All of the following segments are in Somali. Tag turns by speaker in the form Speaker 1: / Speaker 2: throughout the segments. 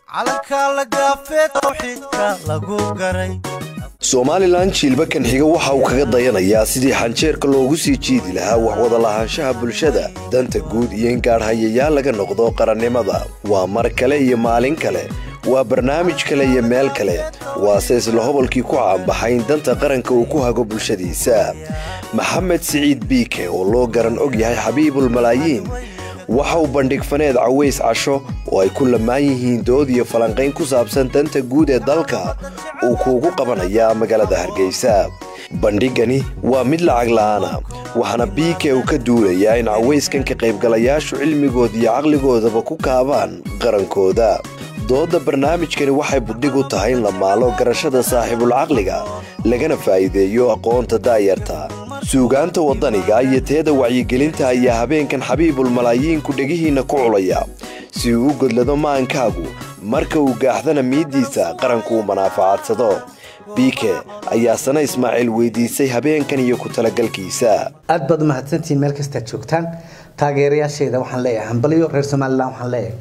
Speaker 1: calanka la gaafee tawxiidka lagu garay
Speaker 2: somalilan jiilbakan xiga waxa uu kaga dayanayaa sidii xanjeerka loogu sii jiidi lahaa waxwada lahaanshaha bulshada danta guud iyo in gaadhhayayaal laga noqdo qarannimada waa mar kale iyo maalin kale waa barnaamij kale iyo meel kale waase isla hobolkii ku caanbaxay in danta qaranka uu ku hago bulshadiisa maxamed siciid biike oo loo garan og yahay xabiibul malaayiin waxa uu bandhig faneed caways casho oo ay ku lamaan yihiin dood iyo falanqayn ku saabsan danta guud ee dalka uu kuugu qabanayaa magaalada hargeysa bandhigani waa mid lacag la'aana waxaana biike uu ka duulayaa in cawayskan ka qaybgalayaashu cilmigooda iyo caqligoodaba ku kaabaan qarankooda doodda barnaamijkani waxay buddhig u tahay in la maalo garashada saaxiibulcaqliga lagana faa'iideeyo aqoonta daayarta suugaanta waddaniga iyo teeda wacyigelinta ayaa habeenkan xabiibul malaayiinku dhegihiinna ku culaya si uu u godlado maankaagu marka uu gaaxdana miiddiisa qaranku uu manaafacadsado biike ayaa sana ismaaciil weydiisay habeenkan iyo ku talagalkiisa
Speaker 3: aad baad u mahadsantihiin meel kastaad joogtaan taageerayaashayda waxaan leeyahay hambalyo reer somalilan waxaan leeyahay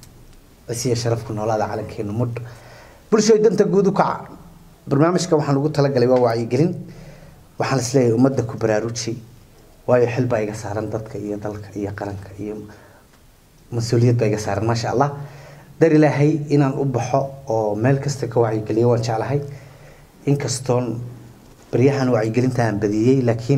Speaker 3: cisiya sharafku noolaada calankeenu mudh bulshooy danta guud u kaca barnaamijka waxaan ugu talagalay waa wacyigelin waxaan isleeyahay ummadda ku baraaruji waayo xil baa iga saaran dadka iyo dalka iyo qaranka iyo mas-uuliyad baa iga saaran maasha allah dar ilaahay inaan u baxo oo meel kasta ka wacyigeliyo waan jeclahay inkastoon baryahan wacyigelinta aan badiyey laakiin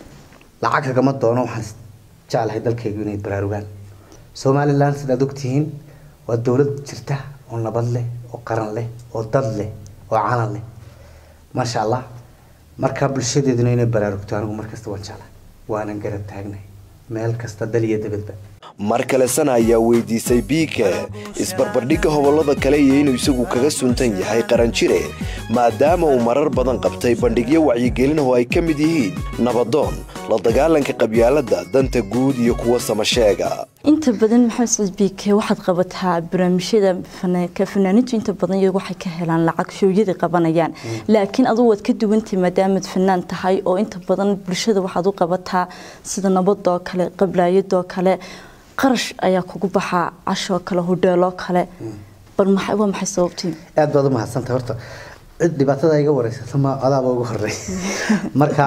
Speaker 3: lacag kagama doono waxaan jeclahay dalkaygu inay baraarugaan somalilan sidaad ogtihiin waa dowlad jirta oo nabad leh oo qaran leh oo dad leh oo calan leh maasha allah markaa bulshadeeduna inay baraarugto anigu markasta waan jeclahay waanan garab taagnay meel kasta dal iyo dabadba
Speaker 2: mar kale sana ayaa weydiisay biike isbarbardhigga hobollada kale iyo inuu isagu kaga suntan yahay qaranjire maadaama uu marar badan qabtay bandhigyo wacyigelin oo ay ka mid yihiin nabadoon la dagaalanka qabyaaladda danta guud iyo kuwa samasheega
Speaker 4: inta badan maxamed saciid biike waxaad qabataa barnaamijyada ka fanaaniintu inta badan iyagu waxay ka helaan lacag shooyada qabanayaan laakiin adugu waad ka duwantay maadaamaad fanaan tahay oo inta badan bulshada waxaad u qabataa sida nabadoo kale qablaayadoo kale qarash ayaa kugu baxaa cashoo kale hodheeloo kale bal waa maxay sababtii
Speaker 3: aad baad u mahadsantay horta cid dhibaatada iga wareysata ma adaaba ugu horey marka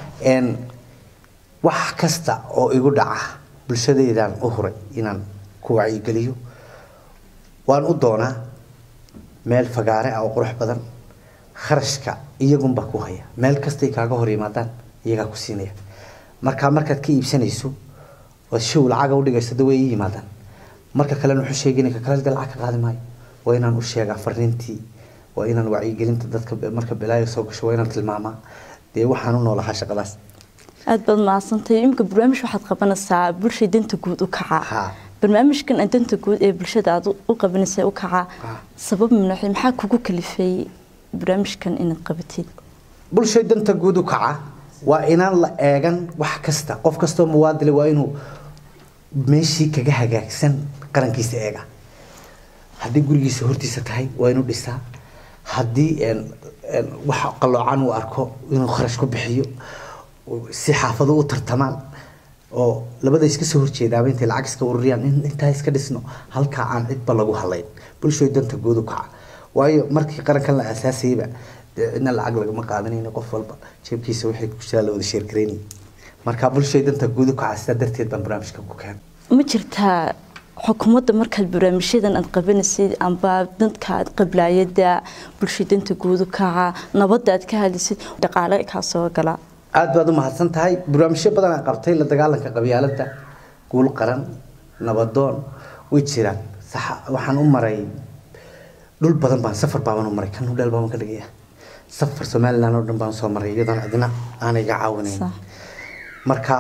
Speaker 3: wax kasta oo igu dhaca bulshadeydaan u huray inaan ku wacyigeliyo waan u doonaa meel fagaare ah oo qurux badan kharashka iyagunbaa ku haya meel kastay kaaga hor yimaadaan iyagaa ku siinaya marka markaad ka iibsanayso ood show lacaga udhigayso da way ii yimaadaan marka kalena wuxuu sheegin ka kale lacag ka qaadi maayo waa inaan u sheegaa fariintii waa inaan wacyigelinta dadka marka balaayo soo gasho waa inaan tilmaamaa dee waxaan u noolahaa shaqadaas
Speaker 4: aada baad mahadsantahay imika barnaamij waxaad qabanaysaa bulshay danta guud u kaca barnaamijkan danta guud ee bulshada aad u qabanaysa u kaca sabab manaxi maxaa kugu kalifay barnaamijkan inaad qabatid
Speaker 3: bulshay danta guud u kaca waa inaan la eegan wax kasta qof kastoo muwaadile waa inuu meeshii kaga hagaagsan qarankiisa eega haddii gurigiisa hortiisa tahay waa inuu dhisaa haddii wax qaloocan uu arko inuu kharash ku bixiyo si xaafado u tartamaan oo labada iska soo horjeedaaba intay lacag iska ururiyaan intaa iska dhisno halkaa aan cidba lagu halayn bulshooy danta guud u kaca waayo markii qarankan la aasaasayba ina lacag lagama qaadanayna qof walba jeebkiisa wixii ku jiraa la wada sheergaraynay marka bulshooy danta guud u kaca sidaa darteed baan barnaamijka ku keenay
Speaker 4: ma jirtaa xukuumadda markaad barnaamijyadan aad qabanaysid amba dadka qablaayada bulshay danta guud u kaca nabadda aad ka hadlaysid dhaqaale kaa soo gala
Speaker 3: aada baad u mahadsan tahay barnaamijyo badan aan qabtay la dagaalanka qabyaaladda guul qaran nabadoon way jiraan sax waxaan u maray dhul badan baan safar baaban u maray kan hudheel baaban ka dhigaya safar somaliland oo dhan baan soo maray iyadoon cidna aanay iga caawinayn marka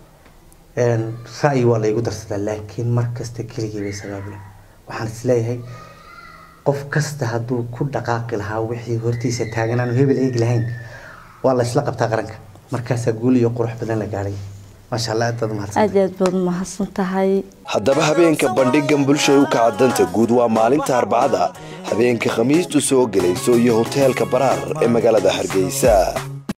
Speaker 3: ra'yi waa laygu darsadaa laakiin mar kasta keligii bay sabaabulen waxaan isleeyahay qof kasta hadduu ku dhaqaaqi lahaa wixii hortiisa taagan aanu hebel eegi lahayn waa la isla qabtaa qaranka markaasaa guul iyo qurux badan la gaadhay maasha allah aad baad umahadsan
Speaker 4: aad aad baad umahadsan tahay
Speaker 2: haddaba habeenka bandhigan bulshay u kaca danta guud waa maalinta arbacada habeenka khamiistu soo gelayso iyo hoteelka baraar ee magaalada hargeysa